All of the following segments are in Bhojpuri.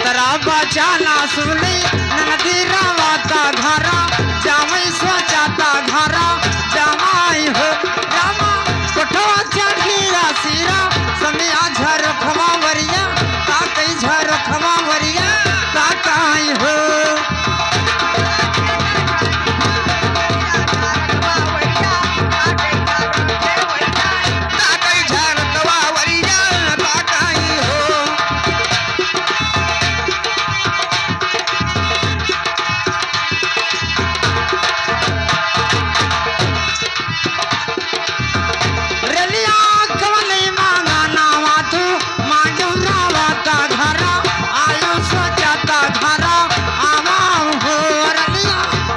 तरा बचाना सुनी नदी रवाता घरा जावई स्वचाता घरा जमाई हो रामा कोठवा चढ़िया सिरा समिया झर खवा वरिया का कई झर खवा वरिया का काई हो ताकई झरकवा वरिया ताकई हो रेलिया कवले मांगा नावा तू मांगो रावाता घरा आयो स्वचाता घरा आवाम हो रेलिया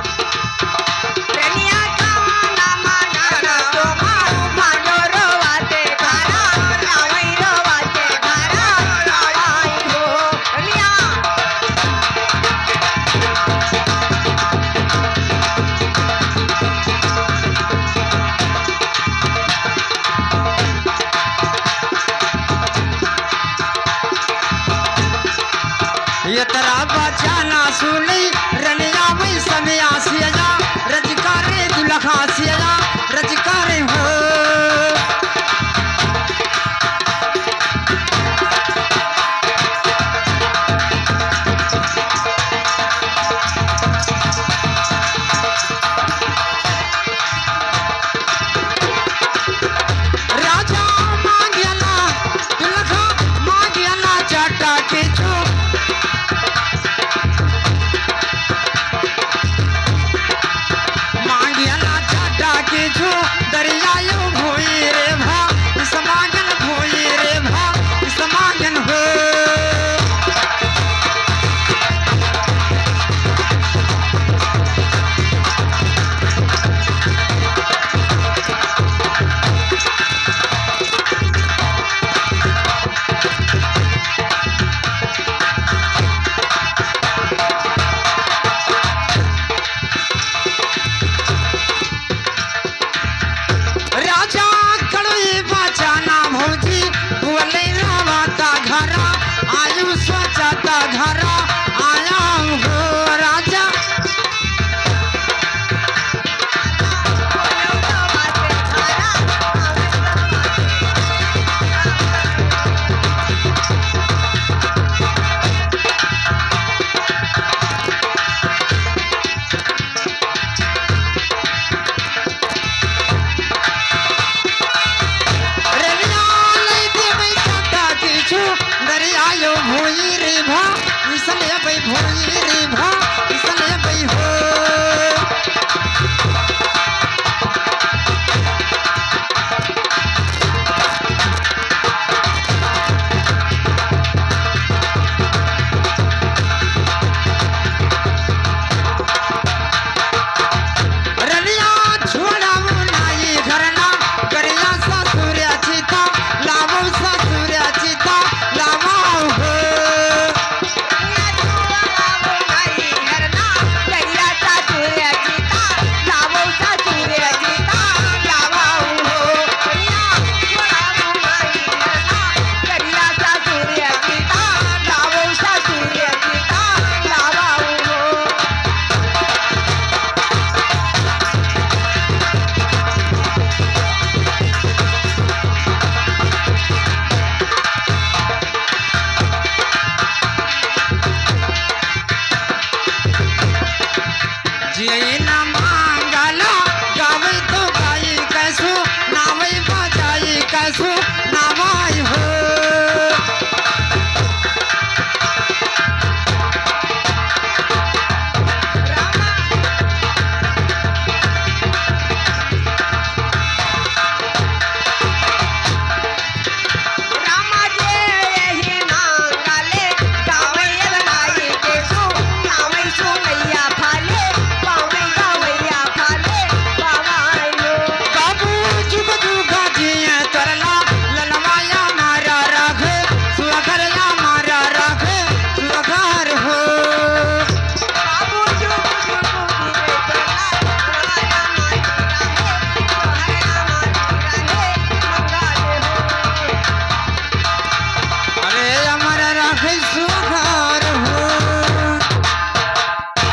ये तरा बचाना सुनी रनिया वही समिया सिया रजकारे दुलखा सिया रजकारे हो राजा मांगियाला दुलखा मांगियाला चाटा के छो मांगियाला चाटा के छो दरियायो भोई रे भा समागन भोई रे भा समागन हो राजा कड़वी बचाना भौजी बोले रावाता घरा आयु स्वचाता घरा आया हो राजा रेलिया लई देबै चाटा किछु दरियायो भोई रे भा इसले बै भोई रे भा इसले बै हो रलिया छोड़ावो नाई घरना करिया ससुर्या चिता लावो ससुर्या चिता लावो हो जियन